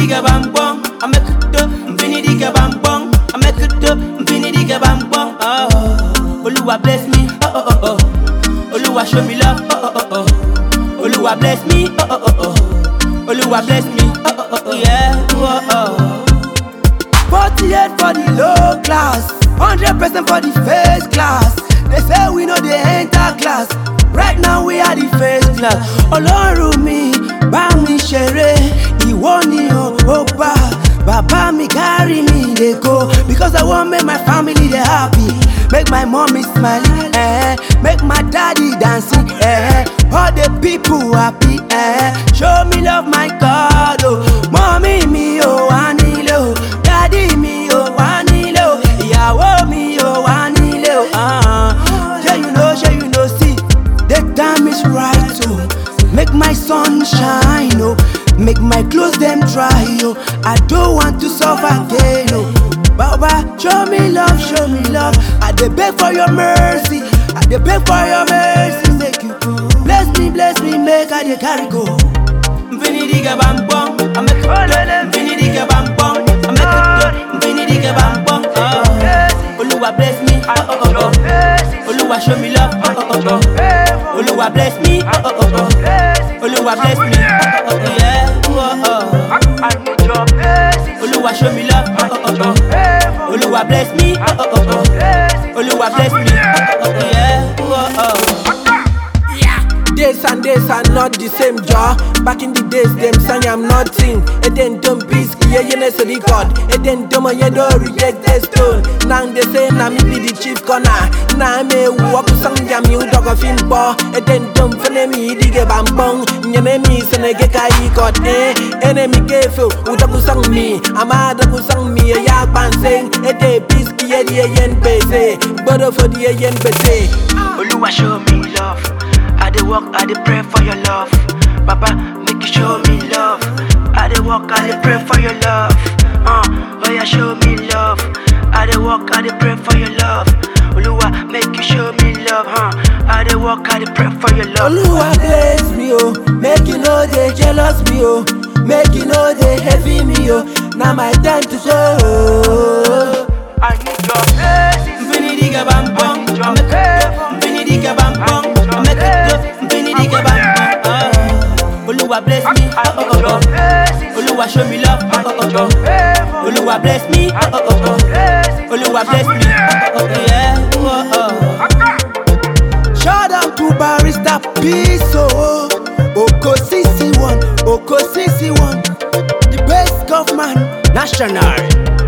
diga bang bong, I make it do. Vini diga bang bong, I make it do. Vini diga bang bong. Oh, Oluwa bless me. Oh oh oh oh. Oluwa show me love. Oh oh oh oh. Oluwa bless me. Oh oh oh oh. Oluwa bless me. Oh oh oh oh. Yeah. Oh oh. 48 for the low class, 100% for the first class. They say we know they enter class. Right now we are the first class. Ọlọ́run mi bá mi ṣeré, ìwọ ni o ó bá. Bàbá mi carry me dey go because I wan make my family dey happy. Make my mommy smile, eh, make my daddy dancing, eh, all the people happy, eh. Show me love my God, oh, mommy mi ò wá nílé o, daddy mi ò wá nílé o, ìyàwó mi ò wá nílé o. ah. Ṣé you know, ṣé you know, see, the time is right, oh. Make my sun shine, oh. Make my clothes them dry, oh. I don't want to suffer again, oh. Baba, show me love, show me love. I dey beg for your mercy. I dey beg for your mercy. Make you bless me, bless me, make I dey carry go. Vini diga bam bong, I make it do. Vini diga bam bong, I make it do. Vini diga bam bong. Oh, Oluwa bless me. Oh oh oh oh. Oluwa show me love. Oh oh oh oh. Oluwa bless me. Oh oh oh oh. Oluwa bless me. Oh oh oh yeah. Oh oh. I need your blessings. Oluwa show me love. Oh oh oh oh. Oluwa bless me. Oh oh oh oh. Oluwa bless me. Oh oh oh yeah. Oh oh. Days and days are not the same, jaw. Back in the days, them sang I'm nothing. And then don't be scared, you know, so the God. And then don't you don't reject the stone. Now they say, now me be the chief corner. Now me walk sang jam you dog of him, boy. And then don't follow me, dig a bambong. Your name is and I get I got eh. Enemy gave you, Udaku sang me. I'm a Daku sang me, a yak ban sing. A day, peace, kia, the yen base. But for the yen base. Oluwa show me love. I dey walk, I dey pray for your love. Papa, make you show me love. I dey walk, I dey pray for your love. Uh, oh yeah, show me love. I dey walk, I dey pray for your love. Oluwa, make you show me love, huh? I dey walk, I dey pray for your love. Oluwa bless me, oh. Make you know they jealous me, oh. Make you know they heavy me, oh. Now my time to show. I need your blessings. Vini diga bam bong, I make it do. Vini diga bam bong, I make it do. Vini diga bam bong. Oh, Oluwa bless me. Oh oh oh oh. Blessings. Oluwa show me love. Oh oh oh oh. Oluwa bless me. Oh oh oh oh. Oluwa bless me. Oh oh oh yeah. Oh oh. Shout out to Barista Peace, oh. Oko CC1, Oko CC1. The best government, national.